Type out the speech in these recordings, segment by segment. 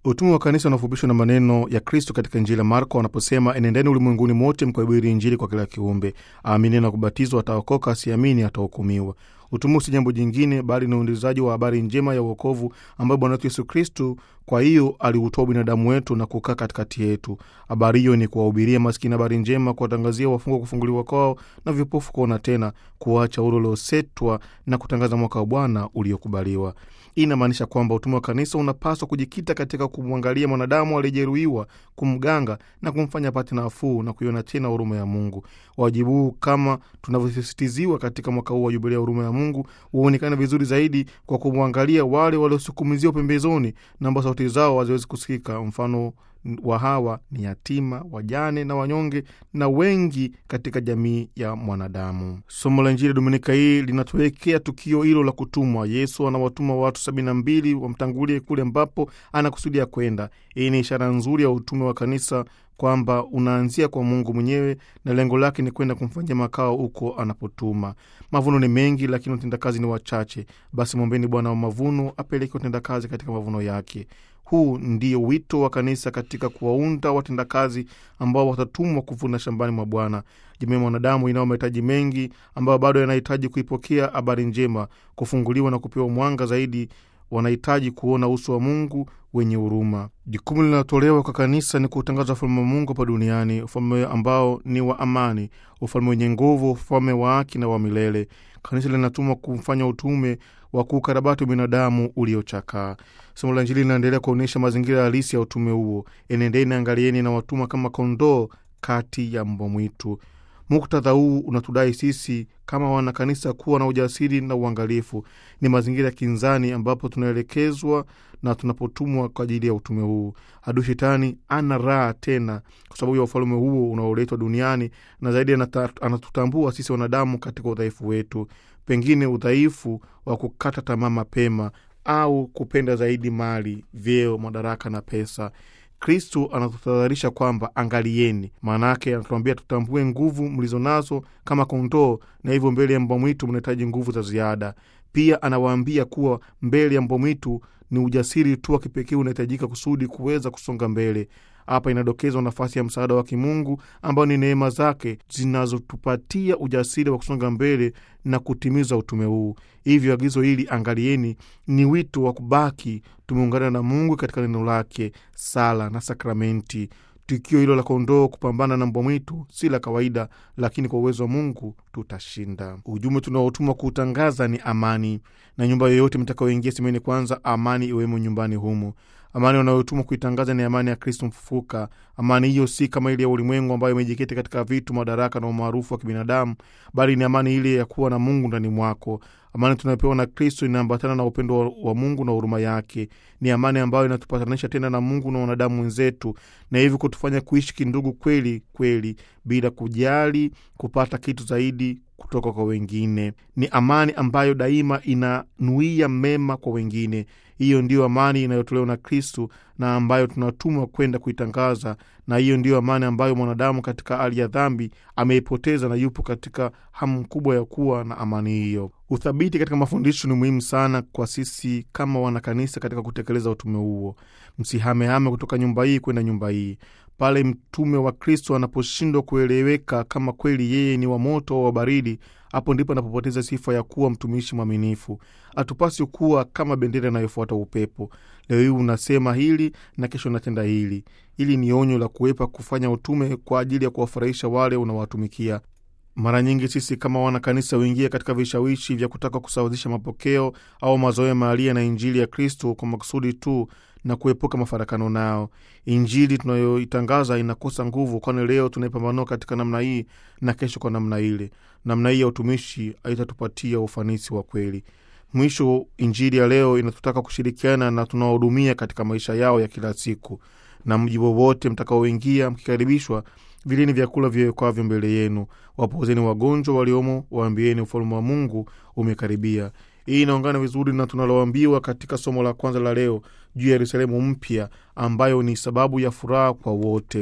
Utume wa kanisa unafupishwa na maneno ya Kristo katika Injili ya Marko wanaposema, enendeni ulimwenguni mote mkahubiri Injili kwa kila kiumbe, aamini na kubatizwa ataokoka, asiamini atahukumiwa. Utume si jambo jingine, bali ni uendezaji wa habari njema ya uokovu ambayo Bwana wetu Yesu Kristu kwa hiyo aliutoa binadamu wetu na kukaa katikati yetu. Habari hiyo ni kuwahubiria maskini habari njema, kuwatangazia wafungwa kufunguliwa kwao na vipofu kuona tena, kuwaacha huru uliosetwa na kutangaza mwaka wa Bwana uliokubaliwa. Hii inamaanisha kwamba utume wa kanisa unapaswa kujikita katika kumwangalia mwanadamu aliyejeruhiwa, kumganga na kumfanya apate nafuu na kuiona tena huruma ya Mungu. Wajibu huu kama tunavyosisitiziwa katika mwaka huu wa Jubilia ya huruma ya Mungu huonekana vizuri zaidi kwa kumwangalia wale waliosukumiziwa pembezoni na ambao sauti zao haziwezi kusikika. Mfano wa hawa ni yatima, wajane na wanyonge na wengi katika jamii ya mwanadamu. Somo la Injili Dominika hii linatuwekea tukio hilo la kutumwa. Yesu anawatuma watu sabini na mbili wamtangulie kule ambapo anakusudia kwenda. Hii ni ishara nzuri ya utume wa kanisa kwamba unaanzia kwa Mungu mwenyewe na lengo lake ni kwenda kumfanyia makao huko anapotuma. Mavuno ni mengi, lakini watendakazi ni wachache. Basi mwombeni Bwana wa mavuno apeleke watendakazi katika mavuno yake. Huu ndio wito wa kanisa katika kuwaunda watendakazi ambao watatumwa kuvuna shambani mwa Bwana. Jamii ya mwanadamu inao mahitaji mengi ambayo bado yanahitaji kuipokea habari njema, kufunguliwa na kupewa mwanga zaidi. Wanahitaji kuona uso wa Mungu wenye huruma. Jukumu linalotolewa kwa kanisa ni kuutangaza ufalme wa Mungu hapa duniani, ufalme ambao ni wa amani, ufalme wenye nguvu, ufalme wa haki na wa milele. Kanisa linatumwa kumfanya utume wa kuukarabati binadamu uliochakaa. Somo la Injili linaendelea kuonyesha mazingira halisi ya utume huo. Enendeni, angalieni na watuma kama kondoo kati ya mbwa mwitu. Muktadha huu unatudai sisi kama wanakanisa kuwa na ujasiri na uangalifu. Ni mazingira ya kinzani ambapo tunaelekezwa na tunapotumwa kwa ajili ya utume huu. Adui Shetani ana raha tena kwa sababu ya ufalme huo unaoletwa duniani, na zaidi anatutambua sisi wanadamu katika udhaifu wetu, pengine udhaifu wa kukata tamaa mapema au kupenda zaidi mali, vyeo, madaraka na pesa. Kristu anatutahadharisha kwamba angalieni. Maana yake anatuambia tutambue nguvu mlizo nazo kama kondoo, na hivyo mbele ya mbwa mwitu mnahitaji nguvu za ziada. Pia anawaambia kuwa mbele ya mbwa mwitu ni ujasiri tu wa kipekee unahitajika kusudi kuweza kusonga mbele. Hapa inadokezwa nafasi ya msaada wa kimungu ambao ni neema zake zinazotupatia ujasiri wa kusonga mbele na kutimiza utume huu. Hivyo agizo hili angalieni, ni wito wa kubaki tumeungana na Mungu katika neno lake, sala na sakramenti. Tukio hilo la kondoo kupambana na mbwa mwitu si la kawaida, lakini kwa uwezo wa Mungu tutashinda. Ujumbe tunaotumwa kuutangaza ni amani, na nyumba yoyote mtakayoingia semeni kwanza, amani iwemo nyumbani humo. Amani wanayotumwa kuitangaza ni amani ya Kristo mfufuka. Amani hiyo si kama ile ya ulimwengu ambayo imejikita katika vitu, madaraka na umaarufu wa kibinadamu, bali ni amani ile ya kuwa na Mungu ndani mwako. Amani tunayopewa na Kristo inaambatana na upendo wa Mungu na huruma yake. Ni amani ambayo inatupatanisha tena na Mungu na wanadamu wenzetu, na hivyo kutufanya kuishi kindugu kweli kweli, bila kujali kupata kitu zaidi kutoka kwa wengine. Ni amani ambayo daima inanuia mema kwa wengine. Hiyo ndiyo amani inayotolewa na Kristu na ambayo tunatumwa kwenda kuitangaza, na hiyo ndiyo amani ambayo mwanadamu katika hali ya dhambi ameipoteza na yupo katika hamu kubwa ya kuwa na amani hiyo. Uthabiti katika mafundisho ni muhimu sana kwa sisi kama wanakanisa katika kutekeleza utume huo. Msihamehame kutoka nyumba hii kwenda nyumba hii. Pale mtume wa Kristo anaposhindwa kueleweka kama kweli yeye ni wa moto au wa baridi, hapo ndipo anapopoteza sifa ya kuwa mtumishi mwaminifu. Hatupasi kuwa kama bendera inayofuata upepo. Leo hii unasema hili na kesho unatenda hili. Hili ni onyo la kuepa kufanya utume kwa ajili ya kuwafurahisha wale unawatumikia. Mara nyingi sisi kama wanakanisa huingia katika vishawishi vya kutaka kusawazisha mapokeo au mazoea mahalia na Injili ya Kristo kwa makusudi tu na kuepuka mafarakano nao. Injili tunayoitangaza inakosa nguvu, kwani leo tunaipambanua katika namna hii na kesho kwa namna ile. Namna hii ya utumishi haitatupatia ufanisi wa kweli. Mwisho, Injili ya leo inatutaka kushirikiana na tunaohudumia katika maisha yao ya kila siku. Na mji wowote mtakaoingia, mkikaribishwa, vileni vyakula vyewekwavyo mbele yenu, wapozeni wagonjwa waliomo, waambieni ufalme wa Mungu umekaribia. Hii inaungana vizuri na tunaloambiwa katika somo la kwanza la leo juu ya Yerusalemu mpya ambayo ni sababu ya furaha kwa wote.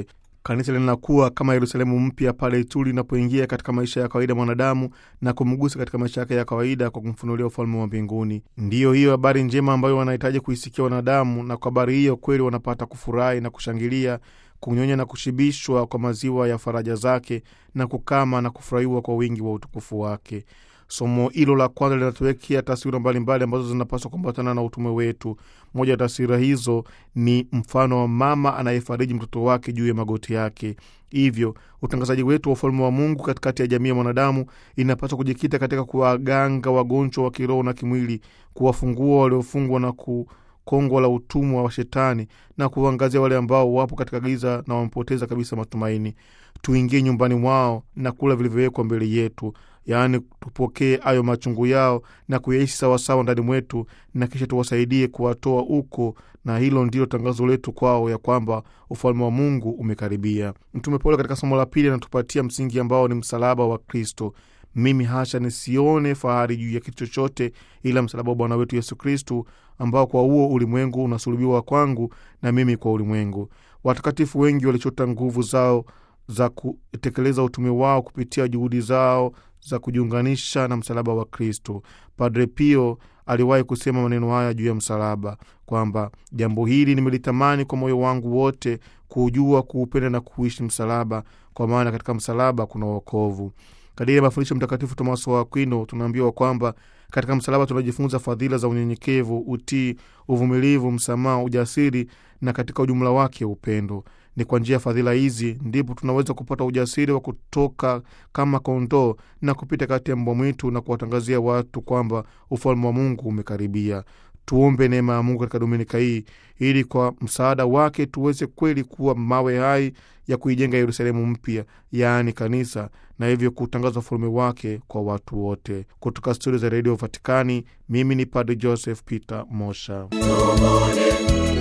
Kanisa linakuwa kama Yerusalemu mpya pale tu linapoingia katika maisha ya kawaida mwanadamu na kumgusa katika maisha yake ya kawaida kwa kumfunulia ufalme wa mbinguni. Ndiyo hiyo habari njema ambayo wanahitaji kuisikia wanadamu, na kwa habari hiyo kweli wanapata kufurahi na kushangilia, kunyonya na kushibishwa kwa maziwa ya faraja zake, na kukama na kufurahiwa kwa wingi wa utukufu wake. Somo hilo la kwanza linatuwekea taswira mbalimbali ambazo zinapaswa kuambatana na utume wetu. Moja ya taswira hizo ni mfano wa mama anayefariji mtoto wake juu ya magoti yake. Hivyo utangazaji wetu wa ufalme wa Mungu katikati ya jamii ya mwanadamu inapaswa kujikita katika kuwaganga wagonjwa wa kiroho na kimwili, kuwafungua waliofungwa na ku kongwa la utumwa wa Shetani na kuangazia wale ambao wapo katika giza na wamepoteza kabisa matumaini. Tuingie nyumbani mwao na kula vilivyowekwa mbele yetu, yaani tupokee hayo machungu yao na kuyaishi sawasawa ndani mwetu, na kisha tuwasaidie kuwatoa huko, na hilo ndilo tangazo letu kwao, ya kwamba ufalme wa Mungu umekaribia. Mtume Paulo katika somo la pili anatupatia msingi ambao ni msalaba wa Kristo. Mimi hasha nisione fahari juu ya kitu chochote ila msalaba wa Bwana wetu Yesu Kristu, ambao kwa huo ulimwengu unasulubiwa kwangu na mimi kwa ulimwengu. Watakatifu wengi walichota nguvu zao za kutekeleza utume wao kupitia juhudi zao za kujiunganisha na msalaba wa Kristo. Padre Pio aliwahi kusema maneno haya juu ya msalaba kwamba jambo hili nimelitamani kwa moyo wangu wote, kuujua, kuupenda na kuishi msalaba, kwa maana katika msalaba kuna wokovu. Kadiri ya mafundisho Mtakatifu Tomaso wa Akwino, tunaambiwa kwamba katika msalaba tunajifunza fadhila za unyenyekevu, utii, uvumilivu, msamaha, ujasiri na katika ujumla wake upendo. Ni kwa njia ya fadhila hizi ndipo tunaweza kupata ujasiri wa kutoka kama kondoo na kupita kati ya mbwa mwitu na kuwatangazia watu kwamba ufalme wa Mungu umekaribia. Tuombe neema ya Mungu katika dominika hii ili kwa msaada wake tuweze kweli kuwa mawe hai ya kuijenga Yerusalemu mpya, yaani kanisa, na hivyo kutangaza ufalme wake kwa watu wote. Kutoka studio za redio Vatikani, mimi ni Padre Joseph Peter Mosha. Tubuni,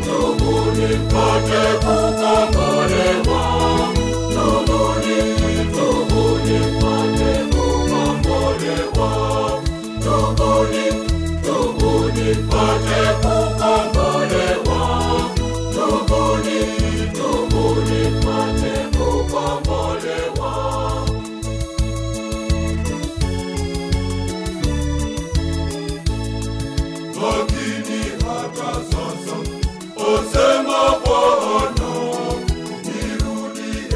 tubuni mpate kukombolewa. Tubuni, tubuni mpate kukombolewa. Tubuni, tubuni mpate kukombolewa. Tubuni, tubuni mpate kukombolewa. lakini hata sasa, osema Bwana, nirudi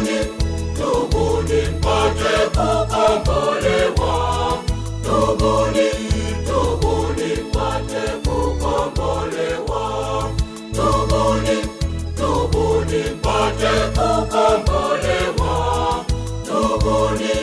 tubuni, tubuni mpate kukombolewa. Tubuni, tubuni mpate kukombolewa. Tubuni, tubuni mpate kukombolewa. Tubuni,